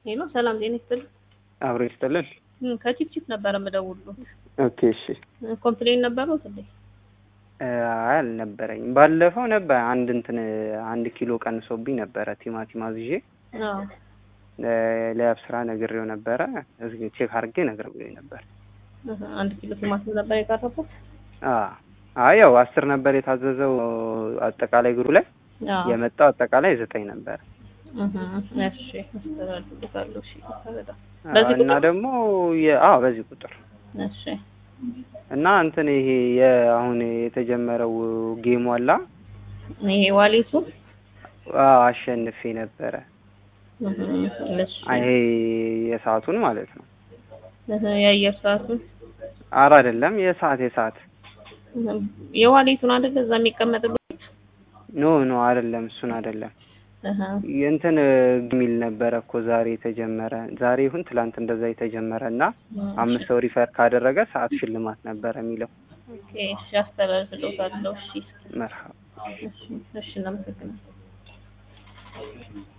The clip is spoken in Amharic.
ሄሎ ሰላም ጤና ይስጥልኝ። አብሮ ይስጥልን። እም፣ ከቺፕቺፕ ነበረ የምደውልልዎት። ኦኬ እሺ። እ፣ ኮምፕሌን ነበረዎት እንዴ? እ፣ አይ አልነበረኝም። ባለፈው ነበር አንድ እንትን አንድ ኪሎ ቀንሶብኝ ነበረ ቲማቲም አዝዤ አዎ እ፣ ለያብ ስራ ነግሬው ነበረ። እዚህ ቼክ አድርጌ ነግሬው ነበር። እህ፣ አንድ ኪሎ ቲማቲም ነበር የቀረበው። አ አይ ያው አስር ነበር የታዘዘው አጠቃላይ ግሩ ላይ አዎ የመጣው አጠቃላይ ዘጠኝ ነበር እህ፣ እሺ አስተላልፋለሁ። እሺ ተረዳ። አ፣ በዚህ እና ቁጥር? ደግሞ የ- አዎ በዚህ ቁጥር እሺ እና እንትን ይሄ የአሁን የተጀመረው ጌሙ አላ ይሄ ዋሌቱ አዎ አሸንፌ ነበረ። እህ፣ እሺ ይሄ የሰዓቱን ማለት ነው። እህ፣ የአየር ሰዓቱን አረ አይደለም የሰዓት የሰዓት እህ፣ የዋሌቱን አይደለ እዛ የሚቀመጥበት ኖ ኖ አይደለም እሱን አይደለም እህ፣ እንትን የሚል ነበረ እኮ ዛሬ የተጀመረ ዛሬ ይሁን ትላንት እንደዛ የተጀመረ እና አምስት ሰው ሪፈር ካደረገ ሰዓት ሽልማት ነበረ የሚለው ኦኬ እሺ አስተላልፍልዎታለሁ። እሺ መርሃ እሺ እሺ እናመሰግናለን።